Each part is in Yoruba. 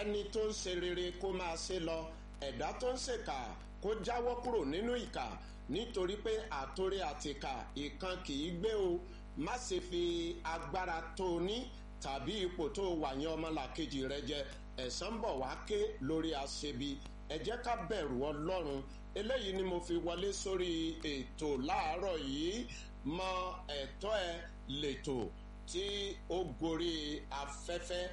ẹni tó ń ṣe rere kó máa ṣe lọ ẹ̀dá tó ń ṣèkà kó jáwọ́ kúrò nínú ìkà nítorí pé àtòrí àtìkà ìkan kì í gbé o má ṣe fi agbára tó o ní tàbí ipò tó o wà yẹn ọmọlàkejì rẹ jẹ ẹ̀san ń bọ̀ wá ké lórí aṣebi ẹ jẹ́ ká bẹ̀rù ọlọ́run eléyìí ni mo fi wọlé sórí ètò láàárọ̀ yìí mọ ẹ̀tọ́ ẹ lẹ́tọ̀ tí ó gorí afẹ́fẹ́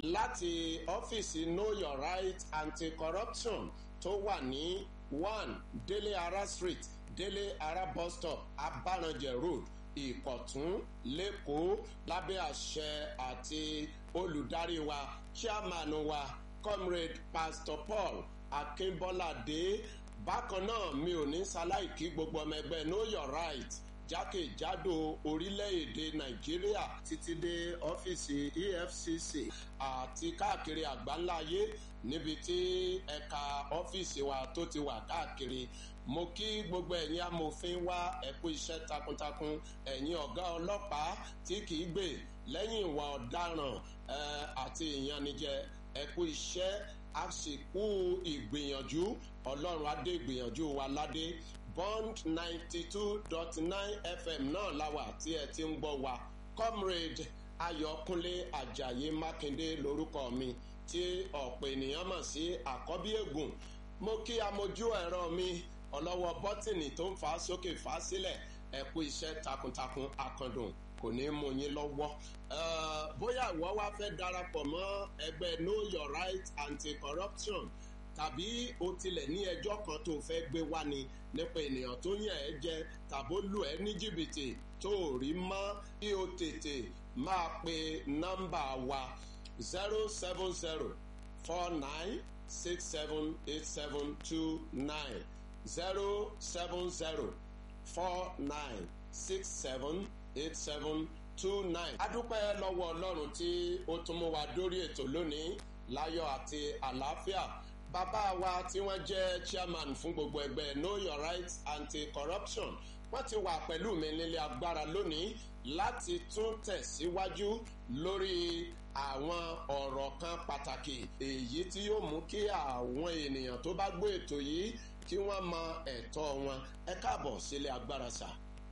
láti ọ́fíìsì know your right anti-corruption tó wà ní one délé ara street délé ara bus stop abáranjẹ road ìkọ̀tún lẹ́kọ̀ọ́ lábẹ́ àṣẹ àti olùdarí wa chairman wa comrade pastor paul akínbọ́ládé bákan náà mi ò ní ṣaláìkí gbogbo ọmọ ẹgbẹ́ know your right jákèjádò orílẹ̀-èdè nàìjíríà títí dé ọ́fíìsì efcc àti káàkiri àgbáńláyé níbi tí ẹ̀ka ọ́fíìsì wa tó ti wà káàkiri mo kí gbogbo ẹ̀yin amòfin wá ẹ̀kú iṣẹ́ takuntakun ẹ̀yin ọ̀gá ọlọ́pàá tí kìí gbè lẹ́yìn ìwà ọ̀daràn àti ìyanijẹ ẹ̀kú iṣẹ́ àsìkò ìgbìyànjú ọlọ́run adé ìgbìyànjú wa ládé bond ninety two dot nine fm náà láwà tí ẹ ti ń gbọ́ wa comrade ayọ̀kúnlé ajayi mákindé lórúkọ mi tí ọ̀pọ̀ ènìyàn mọ̀ sí àkọ́bí ègùn mo kí amójú ẹ̀rọ mi ọlọ́wọ́ bọ́tìnì tó ń fà á sókè fà á sílẹ̀ ẹ kú iṣẹ́ takuntakun akandùn kò ní mú yín lọ́wọ́. bóyá ìwọ wá fẹ́ darapọ̀ mọ́ ẹgbẹ́ know your right anti-corruption tàbí o tilẹ̀ ní ẹjọ́ kan tó fẹ́ gbé wá ni nípa ènìyàn tó yàn ẹ́ jẹ tàbó lù ẹ́ ní jìbìtì tó rí mọ́ kí o tètè máa pe nọ́mbà wa zero seven zero four nine six seven eight seven two nine zero seven zero four nine six seven eight seven two nine. adúpẹ́ lọ́wọ́ ọlọ́run tí ó tún mú wa dórí ètò lónìí láyọ̀ àti àlàáfíà bàbá wa tí wọ́n jẹ́ chairman fún gbogbo ẹgbẹ́ know your right anti-corruption wọ́n ti wà pẹ̀lú mi nílé agbára lónìí láti tún tẹ̀síwájú lórí àwọn ọ̀rọ̀ kan pàtàkì èyí tí yóò mú kí àwọn ènìyàn tó bá gbé ètò yìí kí wọ́n mọ ẹ̀tọ́ wọn ẹ káàbọ̀ sílé agbára sà.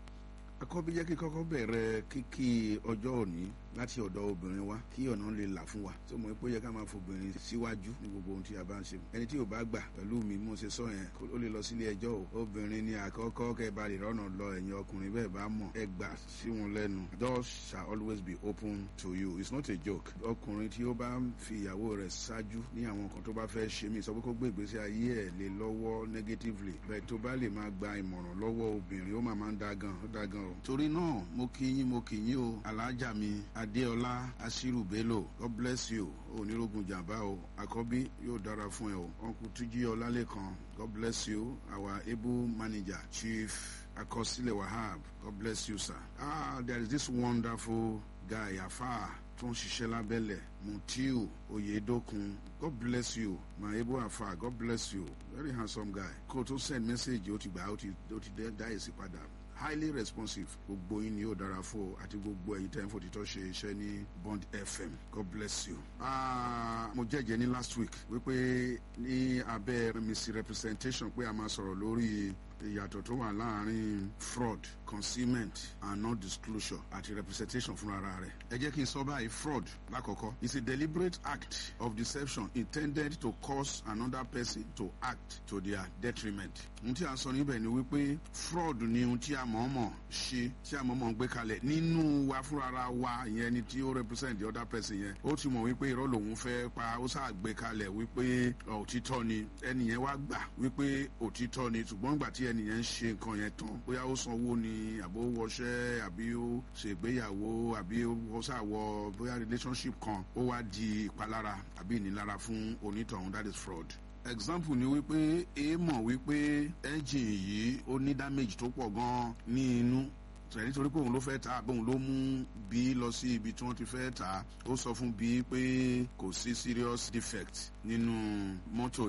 akọ́bí jẹ́ kí kọ́kọ́ bẹ̀rẹ̀ kíkí ọjọ́ òní láti ọ̀dọ̀ obìnrin wa kí ọ̀nà lè là fún wa tó mọ̀ pé ó yẹ ká máa fobìnrin síwájú ní gbogbo ohun tí a bá ń ṣe ẹni tí ò bá gbà pẹ̀lú mi mo ṣe sọ yẹn ó lè lọ sílé ẹjọ́ o obìnrin ni àkọ́kọ́ kẹ́ bá lè rọ́nà lọ ẹ̀yin ọkùnrin bẹ́ẹ̀ bá mọ̀ ẹ gbà sí wọn lẹ́nu doors shall always be open to you it's not a joke ọkùnrin tí ó bá ń fi ìyàwó rẹ̀ ṣáájú ní àwọn nǹkan tó bá fẹ́ ṣe mí sọ pé kó gbé ìgbésí ayé ẹ̀ lé lọ́wọ́ negatively bẹ́ẹ̀ tó bá lè máa gba ìmọ̀ràn lọ́wọ́ obìnrin ó máa máa ń da gan ó da gan o torí náà mo kí yín mo kí yín o alájà mi adéọlá asiru bello god bless you onírógun jàmbá o àkọ́bí yóò dára fún ẹ o ọkùn túnjí ọlálẹ́kan god bless you our able manager chief akọsílẹ̀ wahab god bless you sir ah there is this wonderful guy afa tó ń ṣiṣẹ́ lábẹ́lẹ̀ mutiu oyedokun god bless you my able afa god bless you very handsome guy kó o tó send message ó ti gbà ó ti dá èsì padà highly responsive gbogbo yín ni yóò dára fún o àti gbogbo ẹ̀yin tẹ́ ń fòtítọ́ ṣe iṣẹ́ ní bond fm god bless you. Uh, mo jẹ́jẹ́ ní last week wípé ní abẹ́ misrepresentation pé a máa sọ̀rọ̀ lórí ìyàtọ̀ tó wà láàrin fraud concealment and non-disclosure àti representation fúnra rẹ̀. ẹ jẹ́ kí n sọ báyìí fraud lákọ̀ọ́kọ́ is a deliberate act of deception intended to cause another person to act to their detriment. ohun tí a sọ níbẹ̀ ni wípé fraud ni ohun tí a mọ̀ọ́mọ̀ ṣe tí a mọ̀ọ́mọ̀ gbé kalẹ̀ nínú wa fúnra wa ìyẹn ni tí ó represent the other person yẹn ó ti mọ̀ wípé irọ́ lòun fẹ́ pa ó sáà gbé kalẹ̀ wípé òtítọ́ ni ẹnìyẹn wá gbà wípé òtítọ́ ni ṣùgbọ́n gbà tí ẹnìyẹn ń ṣe nǹkan yẹn tán bóyá ó sanwó ni àbó wọṣẹ́ àbí ó ṣègbéyàwó àbí ó ṣàwọ bóyá relationship kan ó wá di ìpalára àbí ìnilára fún onítọ̀hún that is fraud example ni wípé èèmọ̀ wípé engine yìí ó ní damage tó pọ̀ gan-an ní inú tẹ̀ nítorí pé òun ló fẹ́ ta àbóun ló mú bí lọ sí ibi tí wọ́n ti fẹ́ ta ó sọ fún bí pé kò sí serious defect nínú mọ́tò yẹn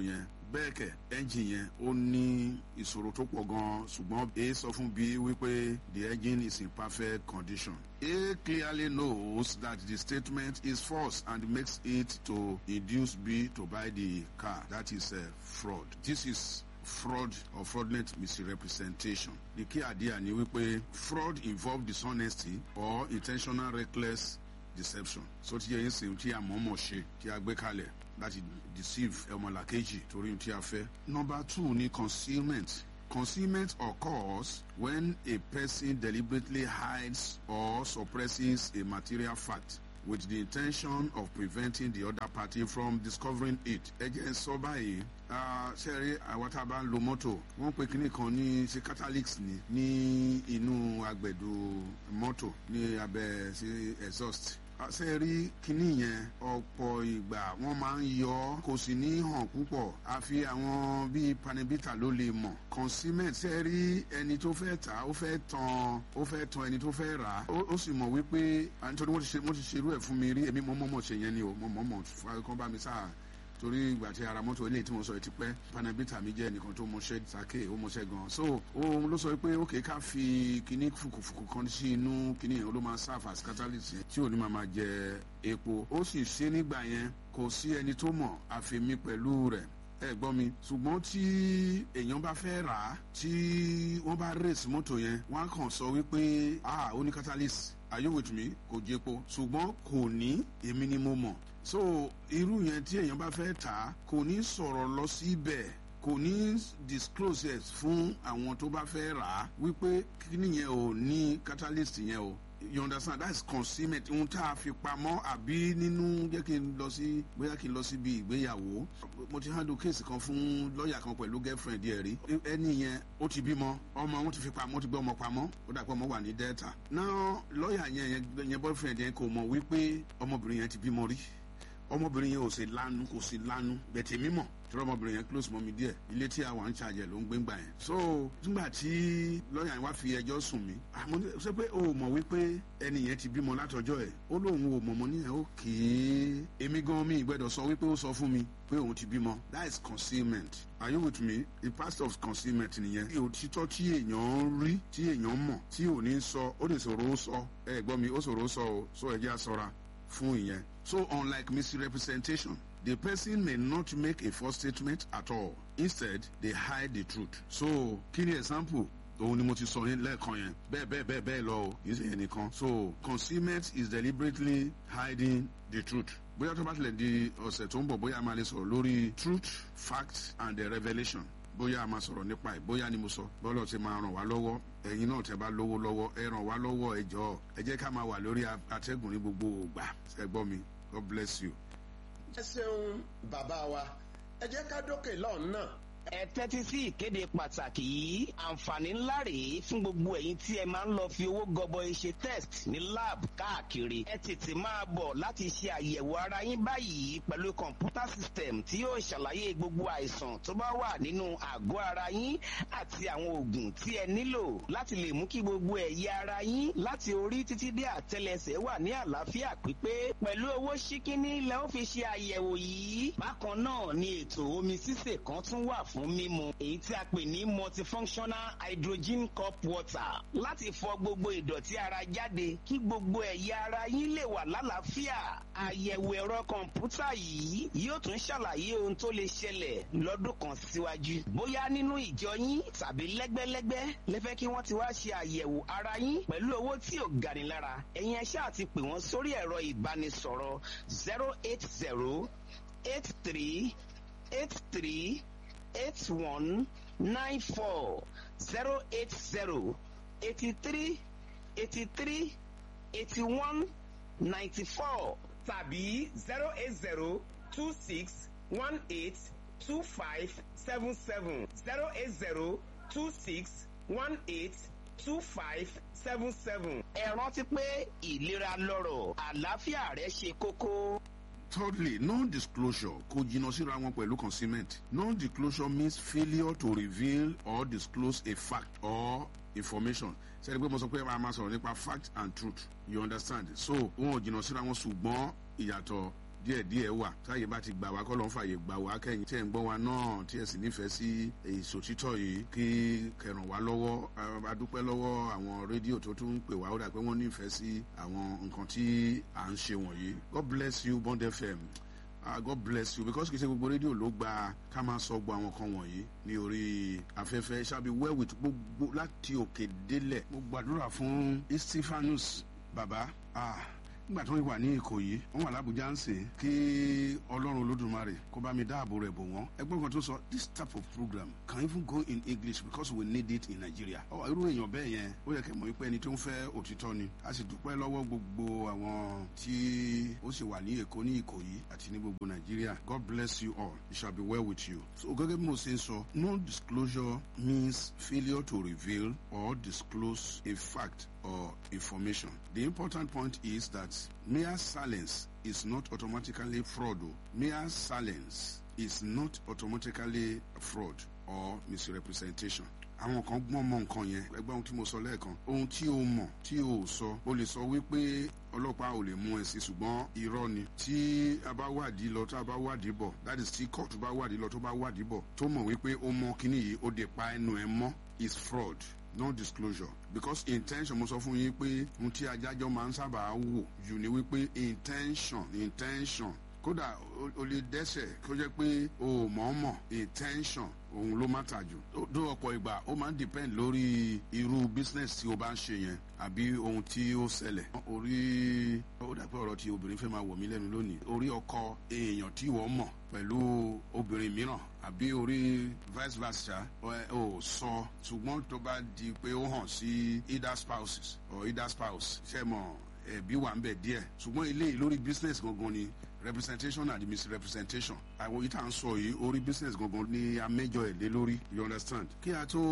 bẹ́ẹ̀ kẹ̀ ẹ́ńjìn yẹn ó ní ìṣòro tó pọ̀ gan-an ṣùgbọ́n a sọ fún b wípé the engine is in perfect condition. A clearly knows that the statement is false and makes it to induce B to buy the car. That is a fraud. This is fraud or fraudulent misrepresentation. The key idea ni wípé fraud involve dishonesty or intentional reckless deception. So tí yẹn sìn tí a mọ̀ọ́mọ̀ ṣe tí a gbé kalẹ̀ láti deceive ọmọlàkejì torí tí a fẹ́. Number two ni concealment. Concealment occurs when a person deliberately hides or suppresses a material fact with the intention of preventing the other party from discovering it. ẹ jẹ́ sọ báyìí ṣẹ́rí àwọn tá a bá ń lo mọ́tò wọ́n pe kinní kan ní ṣe catalyst ni ní inú agbẹ̀dù mọ́tò ní abẹ́ sí exhaust ṣe rí kinní yẹn ọ̀pọ̀ ìgbà wọ́n máa ń yọ ọ́ kò sì ní hàn púpọ̀ àfi àwọn bíi panibita ló lè mọ̀ consignment ṣe rí ẹni tó fẹ́ tà ó fẹ́ tan ó fẹ́ tan ẹni tó fẹ́ rà á ó sì mọ̀ wípé nítorí wọ́n ti ṣe wọ́n ti ṣerú ẹ̀ fún mi rí èmi mọ̀ mọ̀ ṣe yẹn ni o mọ̀ mọ̀ mọ̀ kán bá mi sáà torí ìgbà tí ara mọ́tò eléyìí tí mo sọ ẹ ti pẹ́ panabita mi jẹ́ ẹnìkan tó mọṣẹ́ sake ó mọṣẹ́ gan so òun ló sọ pé ókè ká fi kíní fùkùfùkù kan sí inú kíní yẹn ó ló máa serve as catalyst yẹn tí ò ní máa máa jẹ epo ó sì ṣe nígbà yẹn kò sí ẹni tó mọ̀ àfẹ̀mí pẹ̀lú rẹ̀ ẹ gbọ́ mi ṣùgbọ́n tí èèyàn bá fẹ́ rà á tí wọ́n bá race mọ́tò yẹn wọ́n á kàn sọ wípé ah ó ní catalyst are you with me kò jẹ́po ṣùgbọ́n kò ní èmi ni mo mọ̀ so irú yẹn tí èèyàn bá fẹ́ tà á kò ní sọ̀rọ̀ lọ síbẹ̀ kò ní disclose it fún àwọn tó bá fẹ́ rà á wípé kíní yẹn ò ní catalyst yẹn o you understand that is concealment ohun tá a fi pamọ́ àbí nínú jẹ́ kí n lọ sí bóyá kí n lọ síbi ìgbéyàwó mo ti handle case kan fún lọ́ọ̀yà kan pẹ̀lú girlfriend ẹ̀ rí ẹni yẹn ó ti bímọ ọmọ wọn ti fi pamọ́ ó ti gbé ọmọ pamọ́ ó dà pé ọmọ wà ní delta náà lọ́ọ̀yà yẹn yẹn boyfriend yẹn kò mọ̀ wípé ọmọbìnrin yẹn ti bímọ rí ọmọbìnrin yẹn ò sì lanu kò sì lanu bẹ̀tẹ̀ mímọ̀ tí ọmọbìnrin yẹn close mọ́ mi díẹ̀ ilé tí àwọn àǹṣàjẹ ló ń gbé ńgbà yẹn. so nígbà tí lọ́ọ̀yà yẹn wá fi ẹjọ́ sùn mí àmọ́ ṣé pé o mọ̀ wípé ẹni yẹn ti bímọ látọjọ́ ẹ̀ ó lóun ò mọ̀mọ́ níyẹn ó kéé èmi gan mi ìgbẹ́dọ̀ sọ wípé ó sọ fún mi pé òun ti bímọ that is concealment are you with me the past of concealment nìyẹn. òtítọ́ tí èèyàn rí tí èèyàn mọ̀ tí ò ní sọ ó lè sọ̀rọ̀ ó sọ ẹ gbọ́ mi ó sọ̀rọ̀ ó sọ o so ẹ jẹ́ àsọra fún ìyẹn. So, unlike misrepresentation, the person may not make a false statement at all. Instead, they hide the truth. So, kí ni example? òun ni mo ti sọ yẹn lẹ́ẹ̀kan yẹn bẹ́ẹ̀ bẹ́ẹ̀ bẹ́ẹ̀ bẹ́ẹ̀ lọ o kì í ṣe yẹn nìkan. so concealment is deliberately hiding the truth. bóyá tó bá tilẹ̀ di ọ̀sẹ̀ tó ń bọ̀ bóyá a máa lè sọ̀rọ̀ lórí truth fact and the revelation bóyá a máa sọ̀rọ̀ nípa ẹ̀ bóyá ni mo sọ bọ́lọ̀ ti máa ràn wá lọ́wọ́ ẹ̀yin náà tẹ́ bá lówó lọ́wọ́ ẹ ràn wá lọ́wọ́ ẹ jọ̀ọ́ ẹ jẹ́ ká máa wà lórí atẹ́gùn ní gbogbo ògbà ẹ gbọ́ mi God bless you. ẹ ṣeun bàbá wa ẹ jẹ́ ká dókè lọ́hùn náà ẹ tẹ́tí sí ìkéde pàtàkì yìí àǹfààní ńlá rèé fún gbogbo ẹ̀yin tí ẹ máa ń lọ fi owó gọbọi ṣe test ní lab káàkiri ẹ tètè máa bọ̀ láti ṣe àyẹ̀wò ara yín báyìí pẹ̀lú kọ̀ǹpútà system tí yóò ṣàlàyé gbogbo àìsàn tó bá wà nínú àgọ́ ara yín àti àwọn oògùn tí ẹ nílò láti lè mú kí gbogbo ẹ̀yà ara yín láti orí títí dé àtẹlẹsẹ̀ wà ní àlàáfíà pípé pẹ̀lú owó ṣíkíní lẹ́ ó fi ṣe àyẹ̀wò yìí bákan náà ni ètò omi sísè kan tún wà fún mímu èyí tí a pè ní multifunctional hydrogen cup water láti fọ gbogbo ìdọ̀tí ara jáde kí gbogbo ẹ̀yà ara yín lè wà lálàáfíà àyẹ̀wò ẹ̀rọ kọ̀ǹpútà yìí yóò tún ṣàlàyé ohun tó lè ṣẹlẹ̀ lọ́dún kan síwájú bóyá nínú ìjọ yín tàbí lẹ́gbẹ́lẹ́gbẹ́ lẹ́fẹ́ kí wọ́n ti wá ṣe àyẹ̀wò ara yín pẹ̀lú owó tí ò gani lára ẹ̀yin ẹ̀ṣẹ́ àti pè wọ́n sórí ẹ̀rọ ìbánisọ̀rọ̀ zero eight zero eight three eight three eight one nine four zero eight zero eighty three eighty three eighty one ninety four tàbí zero eight zero two six one eight two five seven seven zero eight zero two six one eight two five seven seven. ẹ rántí pé ìlera lọ́rọ̀ àlàáfíà rẹ ṣe kókó. Thirdly, non-disclosure kò jìnnà síra wọn pẹ̀lú concealment. Non-disclosure means failure to reveal or disclose a fact or information. sẹ́ni pé mo sọ pé a máa sọ̀rọ̀ nípa fact and truth you understand so wọn ò jìnnà síra wọn ṣùgbọ́n ìyàtọ̀ díẹ̀díẹ̀ wà táyé bá ti gbà wá kọ́ ló ń fàyè gbà wá kẹ́yìn tí ẹ̀ ń gbọ́ wa náà tí ẹ̀ sì nífẹ̀ẹ́ sí ìsòtítọ́ yìí kí kẹràn wá lọ́wọ́ adúpẹ́ lọ́wọ́ àwọn rédíò tó tún ń pè wá ó dà pé wọ́n nífẹ̀ẹ́ sí àwọn nǹkan tí à ń ṣe wọ̀nyí God bless you Bond FM uh, God bless you because kì í ṣe gbogbo rédíò ló gba ká máa sọ gbọ́ àwọn kan wọ̀nyí ní orí afẹ́fẹ́ ṣáàbí well with gbogbo láti òkè délẹ̀ mo gbàdúrà fún Stephanus bàbá ah nígbà tó ń wà ní ìkòyí wọn wà lábújá ń sè kí ọlọ́run olódùmarè kó bá mi dáàbò rẹ̀ bò wọ́n ẹgbọ́n kan tó sọ this type of program can even go in english because we need it in nigeria ọ irú èèyàn bẹ́ẹ̀ yẹn ó yẹ kẹ́ mọ̀ wípé ẹni tó ń fẹ́ òtítọ́ ni a sì dúpẹ́ lọ́wọ́ gbogbo àwọn tí ó sì wà ní èkó ní ìkòyí àti ní gbogbo nàìjíríà god bless you all it shall be well with you so gẹ́gẹ́ bí mo ṣe ń sọ no disclosure means failure to reveal or disclose a fact or information. The important point is that mere silence is not automatically fraud. Mere silence is not automatically fraud or misrepresentation. àwọn kan gbọ́n mọ nǹkan yẹn ẹgbẹ́ ohun tí mo sọ lẹ́ẹ̀kan ohun tí o mọ̀ tí o sọ o lè sọ wípé ọlọ́pàá ò lè mú ẹ sí ṣùgbọ́n irọ́ ni tí a bá wádìí lọ tá a bá wádìí bọ̀ that is tí kóòtù bá wádìí lọ tó bá wádìí bọ̀ tó mọ̀ wípé ó mọ kíní yìí ó dé pa ẹnu ẹ mọ́ is fraud non-disclosure because intention mo sọ fún yín pé ohun tí ajájọ́ máa ń sábà wò jù ni wípé intention intention kódà o lè dẹ́sẹ̀ kó jẹ́ pé o ò mọ̀ọ́mọ̀ intention òun ló má tà jù dó ọ̀pọ̀ ìgbà ó máa ń depend lórí irú business tí o bá ń ṣe yẹn àbí ohun tí ó ṣẹlẹ̀ orí ó dàpẹ́ ọ̀rọ̀ tí obìnrin fẹ́ máa wọ̀ mí lẹ́nu lónìí orí ọkọ èèyàn tí wọ́n mọ̀ pẹ̀lú obìnrin mìíràn àbí orí vice versa ò sọ ṣùgbọ́n tó bá di pé ó hàn sí either spouses or either spouse ṣe mọ̀ ẹ̀bí wà ń bẹ̀ díẹ̀ ṣùgbọ́n eléyìí lórí business gangan ni representation and misrepresentation àwọn yìí tá à ń sọ yìí orí business gangan ni amẹ́jọ ẹ̀ lé lórí you understand. kí a tó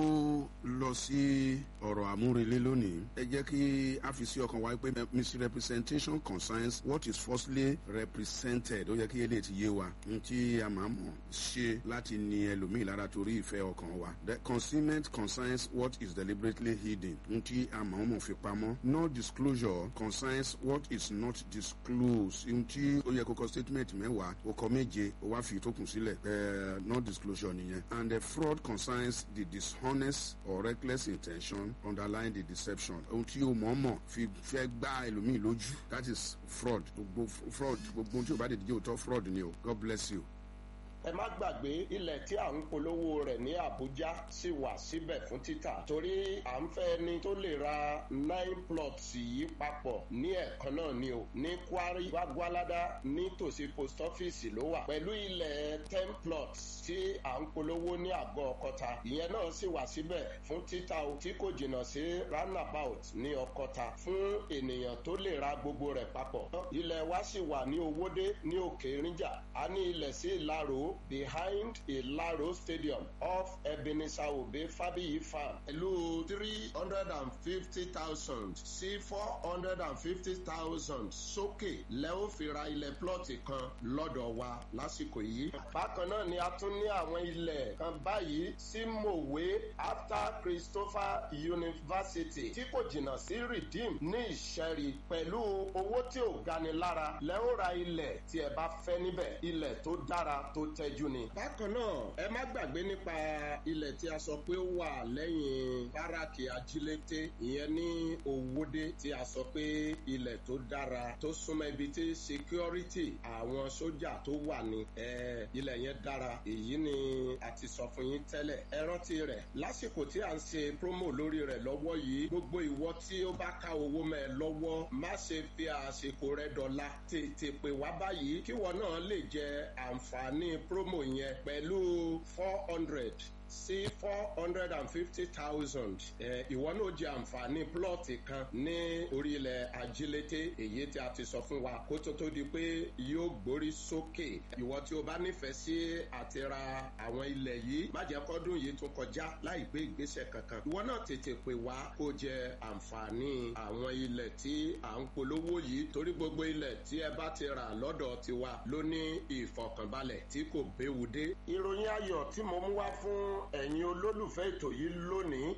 lọ sí ọ̀rọ̀ àmúrelé lónìí ẹ jẹ́ kí a fi sí ọkàn wa pé misrepresentation concerns what is falsely represented ó yẹ kí eléyìí ti yé wa n tí a máa mọ̀ ṣe láti ní ẹlòmíì lára torí ìfẹ́ ọkàn wa. the concealment concerns what is deliberately hidden n tí a máa mọ̀ fi pamọ́. no disclosure concerns what is not disclosed n tí ó yẹ kó kọ statement mẹ́wàá ó kọ méje ó wá fi ìtókùn sílẹ̀ ẹ̀ẹ́ no disclosure nìyẹn and the fraud concerns the dishonest or reckless intention underlying the deception ohun tí o mọ̀ọ́mọ̀ fi fẹ́ gbá ẹlòmíì lójú that is fraud gbogbo fraud gbogbo ohun tí o bá dé díje òótọ́ fraud ni o God bless you ẹ má gbàgbé ilẹ̀ tí à ń polówó rẹ̀ ní Àbújá sì wà síbẹ̀ fún títà torí à ń fẹ́ ni tó lè ra nine plots yìí papọ̀ ní ẹ̀kan náà ni o ní Kwari Gwagwalada nítòsí post office ló wà pẹ̀lú ilẹ̀ ten plots tí à ń polówó ní àgọ́ Ọ̀kọ́ta ìyẹn náà sì wà síbẹ̀ fún títà o tí kò jìnnà sí roundabout ní Ọ̀kọ́ta fún ènìyàn tó lè ra gbogbo rẹ̀ papọ̀ ilẹ̀ wa sì wà ní Owódé ní Òkè Ìrìnjà a ní ilẹ̀ sí Ìlaró behind Ilaro Stadium off Ebenezer Obe Fabiyi Farm pẹ̀lú three hundred and fifty thousand sí four hundred and fifty thousand sókè lẹ́wọ́n fi ra ilẹ̀ plọ́ọ̀tì kan lọ́dọ̀ wa lásìkò yìí. bákan náà ni a tún ní àwọn ilẹ̀ kan báyìí sí Mòwe after Christopher University tí kò jìnnà sí Redeem ní Ìṣẹ́rí pẹ̀lú owó tí ò gani lára lẹ́wọ́n ra ilẹ̀ tí ẹ bá fẹ́ níbẹ̀ ilẹ̀ tó dára tó tẹ́jú ni. bákan náà ẹ má gbàgbé nípa ilẹ̀ tí a sọ pé ó wà lẹ́yìn báràkì ajílété ìyẹn ní Òwòdé tí a sọ pé ilẹ̀ tó dára tó súnmọ́ ibi tí security àwọn sójà tó wà ní ilẹ̀ yẹn dára èyí ni a ti sọ fún yín tẹ́lẹ̀ ẹ rántí rẹ̀ lásìkò tí a ń ṣe promo lórí rẹ̀ lọ́wọ́ yìí gbogbo ìwọ tí ó bá ká owó mẹ́ ẹ lọ́wọ́ má ṣe fi àsìkò rẹ dọ̀la tètè pè wá báyìí kíwọ náà lè jẹ àǹfààní promo yẹn pẹ̀lú four hundred sí four hundred and fifty thousand ìwọ náà jẹ àǹfààní plọ́ọ̀tì kan ní orílẹ̀ ajílété èyí tí a ti sọ fún wa kó tó tó di pé yóò gbórí sókè ìwọ tí o bá nífẹ̀ẹ́ sí àti ra àwọn ilẹ̀ yìí má jẹ́ kọ́dún yìí tún kọjá láì gbé ìgbésẹ̀ kankan ìwọ náà tètè pè wá kó jẹ àǹfààní àwọn ilẹ̀ tí à ń polówó yìí torí gbogbo ilẹ̀ tí ẹ bá ti rà lọ́dọ̀ tiwa ló ní ìfọ̀kànbalẹ̀ tí kò béwu dé. ìròyìn ayọ̀ tí mo mú wá fún ẹ̀yin olólùfẹ́ ètò yìí lónìí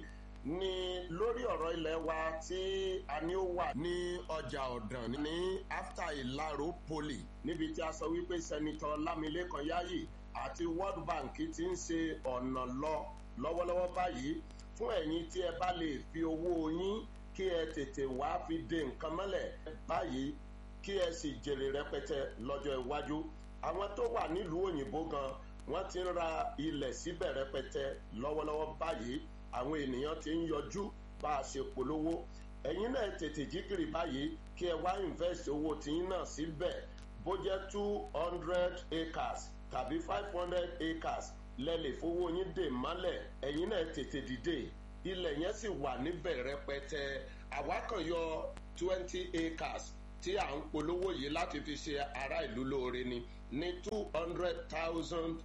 ni lórí ọ̀rọ̀ ilẹ̀ wa tí a ní ó wà ní ọjà ọ̀dàn ní after ìlàró poli níbi tí a sọ wípé sẹ́nitọ́ lámilékan yáyì àti world bank ti ń ṣe ọ̀nà lọ lọ́wọ́lọ́wọ́ báyìí fún ẹ̀yin tí ẹ bá lè fi owó yín kí ẹ tètè wá fi de nǹkan mọ́lẹ̀ báyìí kí ẹ sì jèrè rẹpẹtẹ lọ́jọ́ iwájú àwọn tó wà nílùú òyìnbó gan wọ́n ti ń ra ilẹ̀ síbẹ̀ rẹpẹtẹ lọ́wọ́lọ́wọ́ báyìí àwọn ènìyàn ti ń yọjú bá a ṣe polówó ẹ̀yin náà tètè jíkìrì báyìí kí ẹ wá invest owó tiyín náà síbẹ̀ bó jẹ́ two hundred acres tàbí five hundred acres lẹ́lẹ̀ fowó yín dè mọ́lẹ̀ ẹ̀yin náà tètè dìde ilẹ̀ yẹn sì wà níbẹ̀ rẹpẹtẹ àwa kan yọ twenty acres tí à ń polówó yìí láti fi ṣe ará ìlú lóore ni ní two hundred thousand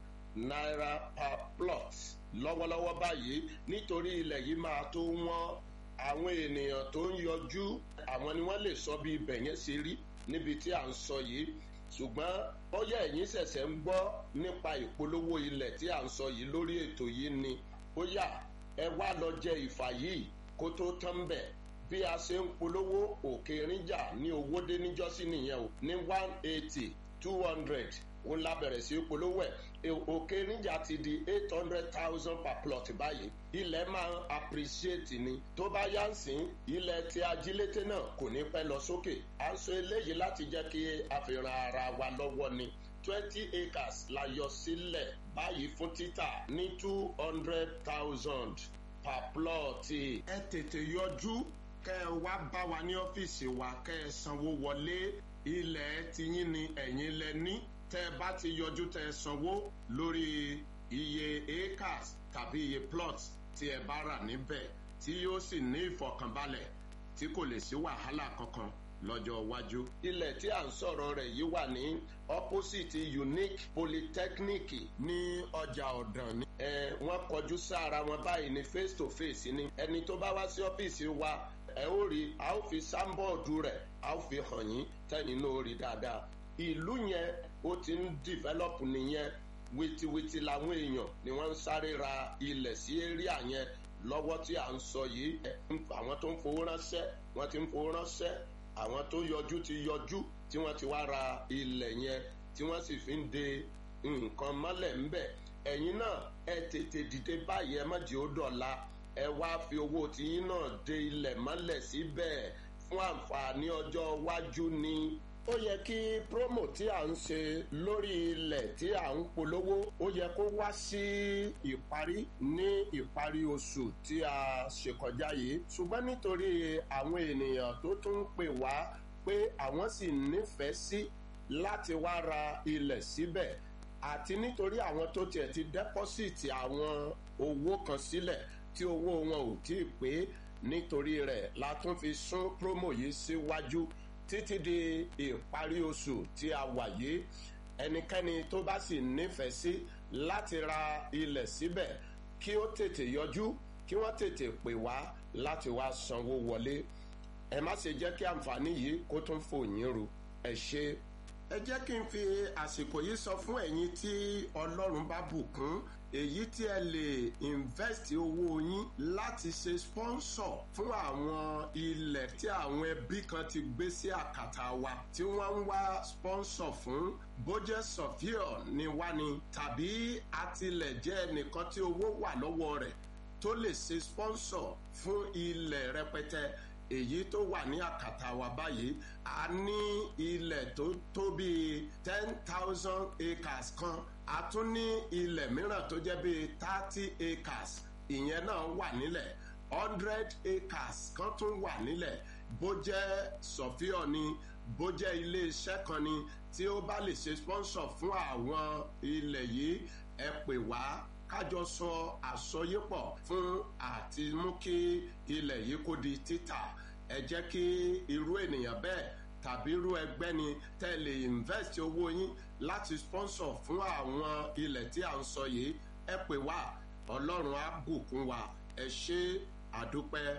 naira per plot lọ́wọ́lọ́wọ́ báyìí nítorí ilẹ̀ yìí máa tó wọ́n àwọn ènìyàn tó ń yọjú àwọn ni wọ́n lè sọ bí ibẹ̀ yẹn ṣe rí níbi tí à ń sọ yìí ṣùgbọ́n bóyá ẹ̀yin ṣẹ̀ṣẹ̀ ń gbọ́ nípa ìpolówó ilẹ̀ tí à ń sọ yìí lórí ètò yìí ni bóyá ẹ wá lọ jẹ ìfà yìí kó tó tán bẹ̀ bí a ṣe ń polówó òkè ríjà ní owó dé níjọ́sí nìyẹn o ní one eighty two hundred ó la bẹ̀rẹ̀ sí polówó ẹ̀ òkè níjà ti di eight hundred thousand per plot báyìí ilẹ̀ máa ń appreciate ni tó bá yá ń sìn ilẹ̀ tí ajílété náà kò ní pẹ́ lọ sókè à ń sọ eléyìí láti jẹ́ kí a fi ran ara wa lọ́wọ́ ni twenty acres la yọ sílẹ̀ báyìí fún títà ní two hundred thousand per plot ẹ tètè yọjú kẹ ẹ wá bá wa ní ọ́fíìsì wa kẹ ẹ sanwó wọlé ilẹ̀ tiyín ni ẹ̀yin lẹ ní tẹ bá ti yọjú tẹ sanwó lórí iye acres tàbí iye plots tí ẹ bá rà níbẹ̀ tí yóò sì ní ìfọkànbalẹ̀ tí kò lè sí wàhálà kankan lọ́jọ́ iwájú. ilẹ̀ tí à ń sọ̀rọ̀ rẹ̀ yìí wà ní opposite unique polytechnic ní ọjà ọ̀dàn ni. ẹ wọ́n kọjú sára wọn báyìí ní face to face ni ẹni tó bá wá sí ọ́fíìsì wa ẹ ó rí a ó fi sáńbọ̀ọ̀dù rẹ̀ a ó fi hàn yín tẹ́yìn náà ó rí dáadáa ìlú yẹn ó ti ń develop nìyẹn wìtìwìtì làwọn èèyàn ni wọ́n ń sáré ra ilẹ̀ sí area yẹn lọ́wọ́ tí à ń sọ yìí àwọn tó ń fowó ránṣẹ́ wọ́n ti ń fowó ránṣẹ́ àwọn tó yọjú ti yọjú tí wọ́n ti wá ra ilẹ̀ yẹn tí wọ́n sì fi ń de nǹkan mọ́lẹ̀ ńbẹ̀ ẹ̀yin náà ẹ tètè dìde báyìí ẹ má jẹ́ ó dọ̀la ẹ wá fi owó tiyín náà de ilẹ̀ mọ́lẹ̀ síbẹ̀ fún àǹfààní ọjọ́ iwájú ni ó yẹ kí promo tí à ń ṣe lórí ilẹ̀ tí à ń polówó ó yẹ kó wá sí ìparí ní ìparí oṣù tí a ṣe kọjá yìí ṣùgbọ́n nítorí àwọn ènìyàn tó tún ń pè wá pé àwọn sì nífẹ̀ẹ́ sí láti wá ra ilẹ̀ síbẹ̀ àti nítorí àwọn tó tiẹ̀ ti dẹ́pọ́sìtì àwọn owó kan sílẹ̀ tí owó wọn ò tí ì pé nítorí rẹ̀ la tún fi sún promo yìí síwájú. Si títí di ìparí oṣù tí a wà yìí ẹnikẹ́ni tó bá sì nífẹ̀ẹ́ sí láti ra ilẹ̀ síbẹ̀ kí ó tètè yọjú kí wọ́n tètè pè wá láti wá sanwó wọlé ẹ má ṣe jẹ́ kí àǹfààní yìí kó tún fò yín ru ẹ ṣe. ẹ jẹ́ kí n fi àsìkò yìí sọ fún ẹ̀yin tí ọlọ́run bá bùkún èyí tí ẹ lè invest owó yín láti ṣe sponsor fún àwọn ilẹ̀ tí àwọn ẹbí kan ti gbé sí àkàtà wa tí wọ́n ń wá sponsor fún bójẹ́ sọ̀fíọ̀ ni wá ni tàbí àtìlẹ̀jẹ́ ẹnìkan tí owó wà lọ́wọ́ rẹ̀ tó lè ṣe sponsor fún ilẹ̀ rẹpẹtẹ èyí tó wà ní àkàtà wa báyìí a ní ilẹ̀ tó tó bíi ten thousand acres kan a tún ní ilẹ̀ mìíràn tó jẹ́ bíi thirty acres ìyẹn náà wà nílẹ̀ hundred acres kan tún wà nílẹ̀ bó jẹ́ sọ̀fíọ̀ ni bó jẹ́ iléeṣẹ́ kan ni tí ó bá lè ṣe sponsor fún àwọn ilẹ̀ yìí ẹ pè wá kájọ sọ àsọyépọ̀ fún àti mú kí ilẹ̀ yìí kó di títà ẹ jẹ́ kí irú ènìyàn bẹ́ẹ̀ tàbí irú ẹgbẹ́ ni tẹ́ lè invest owó yín láti sponsor fún àwọn ilẹ̀ tí à ń sọ yìí ẹ pè wá ọlọ́run á bùkún wa ẹ ṣe àdúpẹ́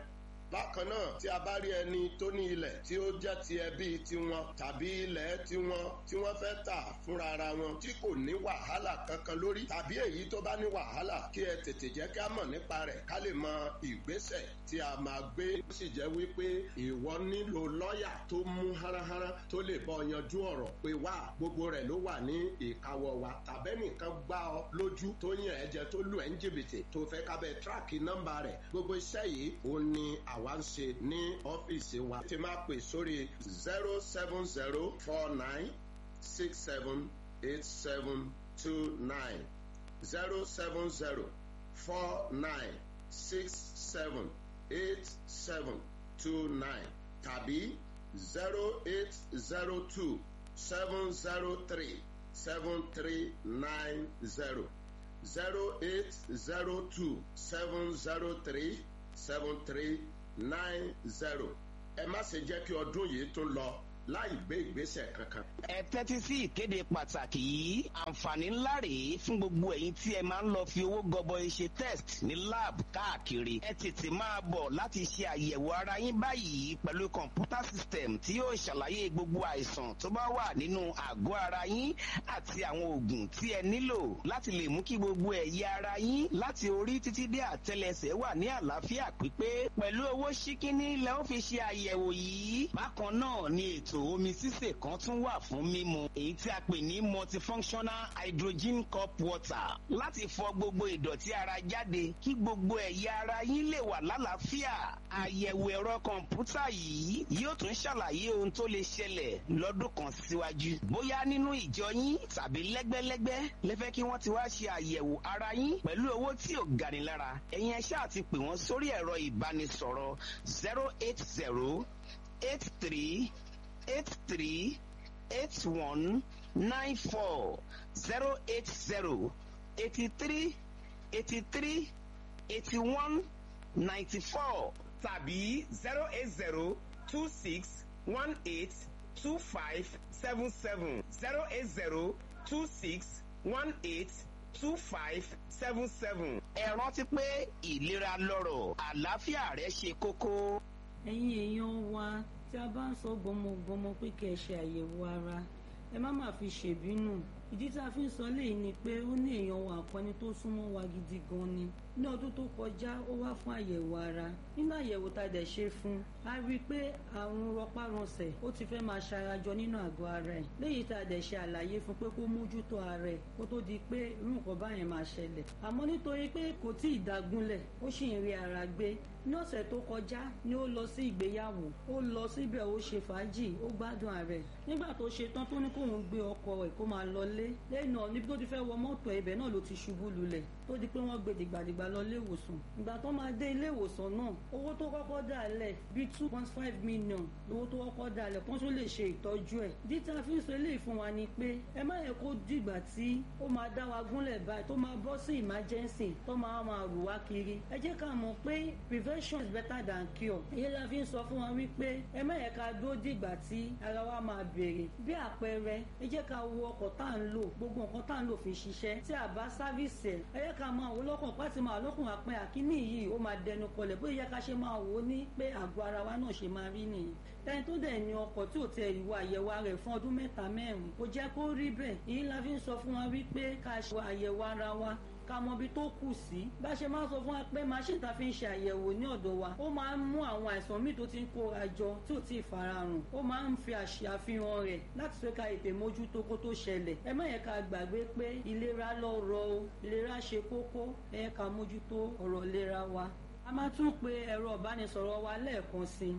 bákan náà tí a bá rí ẹni tó ní ilẹ̀ tí ó jẹ́ ti ẹbí tiwọn tàbí ilẹ̀ tiwọn tí wọ́n fẹ́ tà fúnra ara wọn tí kò ní wàhálà kankan lórí tàbí èyí tó bá ní wàhálà kí ẹ tètè jẹ́ ká mọ̀ nípa rẹ̀ ká lè mọ ìgbésẹ̀ tí a máa gbé ó sì jẹ́ wípé ìwọ nílò lọ́ọ̀yà tó mú háráhárá tó lè bọ́ yanjú ọ̀rọ̀ pé wá gbogbo rẹ̀ ló wà ní ìkáwọ́ wa tàbẹ́nìkan gbá ọ lójú tó yàn ẹ́ jẹ tó lù ẹ́ ń jìbìtì tó fẹ́ kábẹ́ tíráàkì nọ́mbà rẹ̀ gbogbo iṣẹ́ yìí ó ní àwa ń ṣe ní ọ́fíìsì wa tí máa pè sórí zero seven zero four nine six seven eight seven two nine zero seven zero four nine six seven eight seven two nine tàbí zero eight zero two seven zero three seven three nine zero zero eight zero two seven zero three seven three nine zero ẹ má ṣe jẹ́ kí ọdún yìí tún lọ láì gbé ìgbésẹ̀ kankan. ẹ tẹ́tí sí ìkéde pàtàkì yìí àǹfààní ńlá rèé fún gbogbo ẹ̀yin tí ẹ máa ń lọ fi owó gọbọi ṣe test ní lab káàkiri ẹ tètè máa bọ̀ láti ṣe àyẹ̀wò ara yín báyìí pẹ̀lú kọ̀ǹpútà system tí yóò ṣàlàyé gbogbo àìsàn tó bá wà nínú àgọ́ ara yín àti àwọn oògùn tí ẹ nílò láti lè mú kí gbogbo ẹ̀yà ara yín láti orí títí dé àtẹlẹsẹ̀ wà ní àlàáfíà pípé pẹ̀lú owó ṣíkíní lẹ́ ó fi ṣe àyẹ̀wò yìí bákan náà ni ètò ètò omi sísè kan tún wà fún mímu èyí tí a pè ní multifunctional hydrogen cup water láti fọ gbogbo ìdọ̀tí ara jáde kí gbogbo ẹ̀yà ara yín lè wà lálàáfíà àyẹ̀wò ẹ̀rọ kọ̀ǹpútà yìí yóò tún ṣàlàyé ohun tó lè ṣẹlẹ̀ lọ́dún kan síwájú bóyá nínú ìjọ yín tàbí lẹ́gbẹ́lẹ́gbẹ́ lẹ́fẹ́ kí wọ́n ti wá ṣe àyẹ̀wò ara yín pẹ̀lú owó tí ò gani lára ẹ̀yin ẹ ṣáà ti pè wọ́n sórí ẹ̀rọ ìbánisọ̀rọ̀ zero eight zero eight three eight three eight one nine four zero eight zero eighty three eighty three eighty one ninety four tàbí zero eight zero two six one eight two five seven seven zero eight zero two six one eight two five seven seven. ẹ rántí pé ìlera lọ́rọ̀ àlàáfíà rẹ ṣe kókó. ẹ̀yin èèyàn wa tí a bá ń sọ gbọmọgbọmọ pé kí ẹ ṣe àyẹ̀wò ara ẹ má má fi ṣèbínú ìdí tá a fi ń sọ léyìí ni pé ó ní èèyàn wa àpọni tó súnmọ́ wa gidi gan ni ní ọdún tó kọjá ó wá fún àyẹ̀wò ara nínú àyẹ̀wò tá a dẹ̀ ṣe fún a rí i pé àrùn rọpárọsẹ̀ ó ti fẹ́ máa ṣarajọ nínú àgọ́ ara ẹ̀ léyìí tá a dẹ̀ ṣe àlàyé fún pé kó mójútó ara ẹ̀ kó tó di pé irú nǹkan báyẹn máa ṣẹlẹ̀ àmọ́ nítorí pé kò tí ì dágúnlẹ̀ ó sì ń rí ara gbé ní ọ̀sẹ̀ tó kọjá ni ó lọ sí ìgbéyàwó ó lọ síbẹ̀ ó ṣe fàájì ó gbádùn ara ẹ̀ nígbà tó ṣe tán tó ní kóun gbé ọkọ ẹ̀ kó máa lọlé lẹ́yìn náà níbi tó ti fẹ́ wọ mọ́tò ibẹ̀ náà ló ti ṣubú lulẹ̀ tó di pé wọ́n gbé dìgbàdìgbà lọ ilé ìwòsàn ìgbà tó máa dé ilé ìwòsàn náà owó tó kọ́kọ́ dà lẹ̀ bíi two point five million owó tó kọ́kọ́ dà lẹ̀ kó tó lè ṣe ìtọ́jú ẹ̀ díta fi ń sọ eléyìí fún wa ni pé ẹ má yẹ kó dìgbà tí ó máa dá wa gúnlẹ̀ báyìí tó máa bọ́ sí emergency tó máa máa rù wá kiri ẹ jẹ́ ká mọ̀ pé prevention is better than cure èyí la fi ń sọ fún wa wípé ẹ má yẹ ká dúró dìgbà tí ara wa máa bèrè bí àpẹẹrẹ ẹ jẹ́ ká wo ọkọ̀ tá à ń lò gbogbo nǹkan tá à ń lò fi ṣiṣẹ́ tí a bá sáfíìsì ẹ̀ ẹ yẹ ká máa wò lọ́kàn pàtí máa lọ́kùn àpẹ àkíní yìí ó máa dẹnu kọlẹ̀ bóyá yẹ ká ṣe máa wò ó ní pé àgọ́ ara wa náà ṣe máa rí nìyí ẹni tó dẹ̀ ní ọkọ̀ tí ò tẹ ìwà àyẹ̀wò rẹ̀ fún ọdún mẹ́ta mẹ́rin kò jẹ́ kó rí bẹ́ẹ̀ èyí la fi ń sọ fún wa wípé ká ṣe àyẹ̀wò ara wa ká mọ ibi tó kù sí bá ṣe máa ń sọ fún wa pé machine ta fi ń ṣe àyẹ̀wò ní ọ̀dọ̀ wa ó máa ń mú àwọn àìsàn míì tó ti ń kóra jọ tí ò tí ì farahàn ó máa ń fi àṣàfihàn rẹ̀ láti fẹ́ ká ètè mójútó kó tó ṣẹlẹ̀ ẹ má yẹ ká gbàgbé pé ìlera lọ́rọ̀ o ìlera ṣe kókó ẹ yẹ ká mójútó ọ̀rọ̀ ìlera wa a máa tún pe ẹ̀rọ ìbánisọ̀rọ̀ wa lẹ́ẹ̀kan sí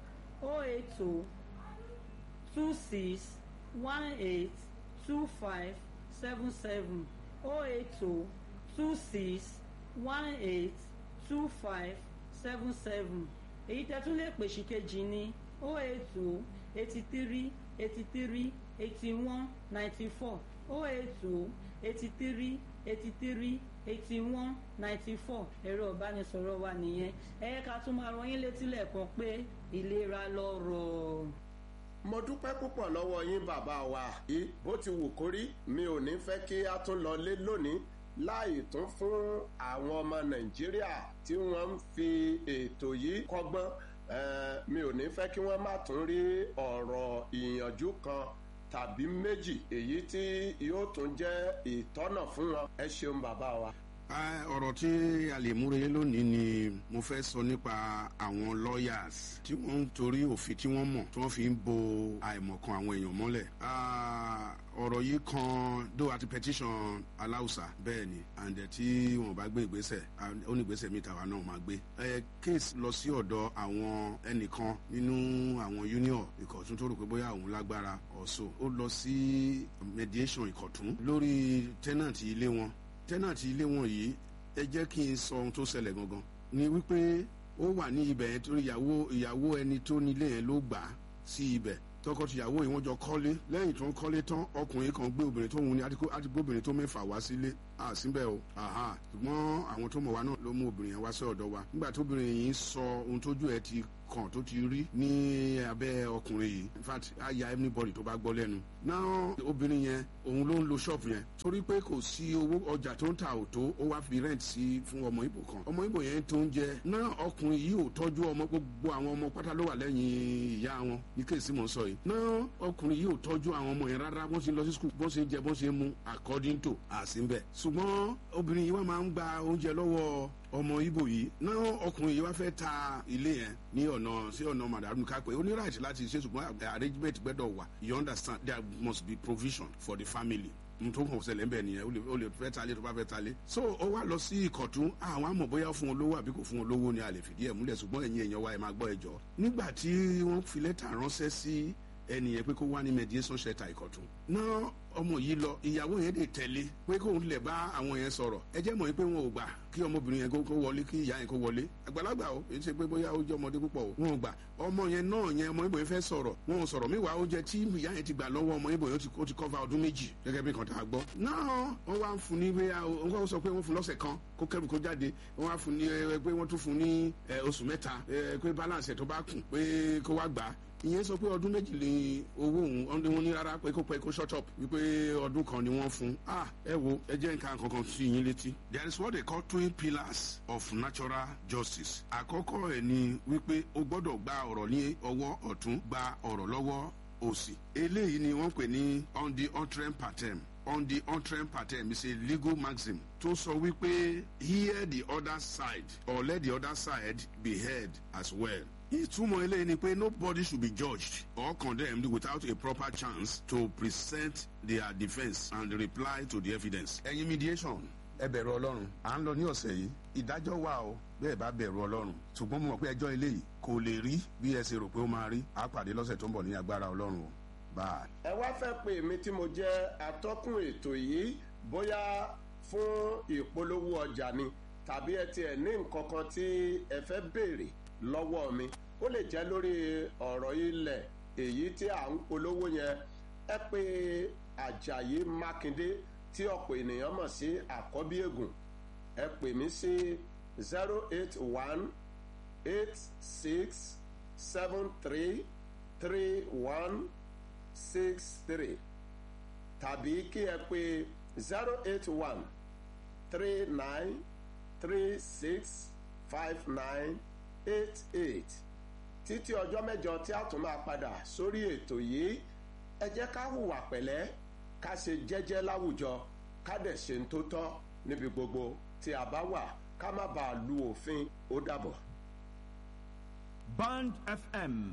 o eight o two six one eight two five seven seven o eight o two six one eight two five seven seven èyí tẹ́ tún lè pè sí kejì ní o eight o eighty three eighty three eighty one ninety four o eight o eighty three eighty three eighty one ninety four ẹ̀rọ ìbánisọ̀rọ̀ wa nìyẹn ẹ yẹ ká tún máa rán yín létí lẹ́ẹ̀kan pé ìlera lọ́rọ̀. mo dúpẹ́ púpọ̀ lọ́wọ́ yín bàbá wa yìí bó ti wù kórí mi ò ní fẹ́ kí a tún lọ lé lónìí láì tún fún àwọn ọmọ nàìjíríà tí wọ́n ń fi ètò yìí kọ́gbọ́n mi ò ní fẹ́ kí wọ́n má tún rí ọ̀rọ̀ ìyànjú kan tàbí méjì èyí tí yóò tún jẹ́ ìtọ́nà fún wọn ẹ ṣeun bàbá wa ọ̀rọ̀ tí a lè múre lónìí ni mo fẹ́ sọ nípa àwọn lawyers tí wọ́n ń torí òfin tí wọ́n mọ̀ tí wọ́n fi ń bo àìmọ̀kan àwọn èèyàn mọ́lẹ̀. ọ̀rọ̀ yìí kan dó àti petition aláùsà bẹ́ẹ̀ ni àǹdẹ̀ tí wọ́n bá gbé ìgbésẹ̀ ó ní ìgbésẹ̀ mi tàwa náà máa gbé. case lọ sí ọ̀dọ̀ àwọn ẹnìkan nínú àwọn union ìkọ̀tún tó rò pé bóyá òun lágbára ọ̀ṣọ́ ó lọ sí mediation ìkọ̀tún lórí tenant ilé wọn tẹ́nàtì ilé wọn yìí ẹ jẹ́ kí n sọ ohun tó ṣẹlẹ̀ gangan ni wípé ó wà ní ibẹ̀ yẹn torí ìyàwó ìyàwó ẹni tó nílé yẹn ló gbà á sí ibẹ̀ tọkọtìyàwó yìí wọ́n jọ kọ́lé lẹ́yìn tó ń kọ́lé tán ọkùnrin kan gbé obìnrin tó ń ní adigun obìnrin tó mẹ́fà wá sílé àsìnbẹ̀ o ṣùgbọ́n àwọn tó mọ̀ wá náà ló mú obìnrin yẹn wá sí ọ̀dọ̀ wa nígbà tó obìnrin yìí sọ ohun tójú ẹ̀ ti kàn tó ti rí ní abẹ́ ọkùnrin yìí in fact á ya anybody tó bá gbọ́ lẹ́nu náà obìnrin yẹn òun ló ń lo ṣọ́ọ̀bù yẹn torí pé kò sí owó ọjà tó ń ta òtó ó wá fi rent sí fún ọmọ ibo kan ọmọ ibo yẹn tó ń jẹ náà ọkùnrin yìí ò tọ́jú ọmọ gbogbo àwọn ọmọ pátá ló wà lẹ́yìn ìyá wọn ní kéèsì mọ̀ ń sọ yìí náà ọkùnrin yìí ò tọ́jú àwọn ọmọ yẹn rárá bọ́n ṣe lọ sí skul bọ́n ṣe jẹ bọ́n ṣe mu according to àsìnbẹ̀ ṣùgbọ́n obìnrin yìí wá máa ń gba oúnjẹ lọ́wọ́ ọmọ ibo yìí náà ọkùnrin yìí wá fẹ́ ta ilé yẹn ní ọ̀nà sí ọ̀nà madamu kápẹ́ ó ní right láti ṣe ṣùgbọ́n arrangement gbẹ́dọ̀ wà you understand there must be provision for the family tó kàn ṣẹlẹ̀ ńbẹ̀ nìyẹn ó lè fẹ́ talé tó bá fẹ́ talé. so ó wá lọ sí ìkọ̀tún àwọn àmọ̀ bóyá fún olówó àbí kò fún olówó ni a lè fìdí ẹ̀ múlẹ̀ ṣùgbọ́n ẹ̀yin èèyàn wa ẹ̀ máa gbọ́ ẹjọ́. nígbà tí wọ́n fi lẹ́tà ránṣẹ́ sí ẹnìyẹn pé kó wá ní mediation shelter ìkọ̀tún. náà ọmọ yìí lọ ìyàwó yẹn lè tẹ̀lé pé kóun lè bá àwọn yẹn sọ̀rọ̀ ẹ jẹ́ mọ̀ pé wọn ò gbà kí ọmọbìnrin yẹn kó wọlé kí ìyá yẹn kó wọlé àgbàlagbà o èyí ṣe pé bóyá ó jẹ́ ọmọdé púpọ̀ o wọn ò gbà ọmọ yẹn náà yẹn ọmọ ibo yẹn fẹ́ sọ̀rọ̀ wọn ò sọ̀rọ̀ míwàá oúnjẹ tí ìyá yẹn ti gbà lọ́wọ́ ọmọ ibo yẹn ó ti kọ́va ọdún méjì gẹ́gẹ́ bí nǹkan tá a gbọ́. náà wọ́n wá ń fún ní pé wọ́n sọ pé wọ́n fún lọ́sẹ̀ kan kó kẹ́rù kó jáde wọ́n wá fún ní pé wọ́n tún fún ní oṣù mẹ́ta pé balance ẹ̀ tó bá kùn pé kó wá gbà á ìyẹn sọ pé ọdún méjì lè owó òun wọn ní rárá pé kó pẹ́ kó shut up wípé ọdún kan ni wọ́n fún ah ẹ wo ẹ jẹ́ nǹkan kankan sí yín létí. there is what they call twin pillars of natural justice. àkọ́kọ́ ẹ̀ ni wípé o gbọ́dọ̀ gba ọ̀rọ̀ ní ọwọ́ ọ̀tún gba ọ̀rọ̀ lọ́wọ́ òsì. eléyìí ni wọ́n pè ní on the utrem patem on the utrem patem is a legal maxim tó sọ wípé hear the other side or let the other side be heard as well ìtumọ̀ eléyìí ni pé nobody should be judged or condemned without a proper chance to present their defence and reply to the evidence. ẹ̀yin mediation ẹ bẹ̀rù ọlọ́run à ń lọ ní ọ̀sẹ̀ yìí ìdájọ́ wà o bẹ́ẹ̀ bá bẹ̀rù ọlọ́run ṣùgbọ́n mo mọ̀ pé ẹjọ́ eléyìí kò lè rí bí ẹ ṣe rò pé ó máa rí á pàdé lọ́sẹ̀ tó ń bọ̀ ní agbára ọlọ́run o báà. ẹ wá fẹ́ pè mí tí mo jẹ́ atọ́kùn ètò yìí bóyá fún ìpolówó ọjà ni tàbí ẹ tiẹ̀ ní nǹkan kan tí ẹ fẹ́ béèrè lọ́wọ́ mi ó lè jẹ́ lórí ọ̀rọ̀ ilẹ̀ èyí tí à ń polówó yẹn ẹ pé Àjàyí Mákindé tí ọ̀pọ̀ ènìyàn mọ̀ sí àkọ́bí ègùn ẹ pè mí sí zero eight one eight six seven three three one six three tàbí kí ẹ pé zero eight one three nine three six five nine eight eight títí ọjọ́ mẹ́jọ tí a tún máa padà sórí ètò yìí ẹ jẹ́ ká hùwà pẹ̀lẹ́ ká ṣe jẹ́jẹ́ láwùjọ ká dẹ̀ ṣe ń tó tọ́ níbi gbogbo tí a bá wà ká má bàa lu òfin ó dàbọ̀. Band FM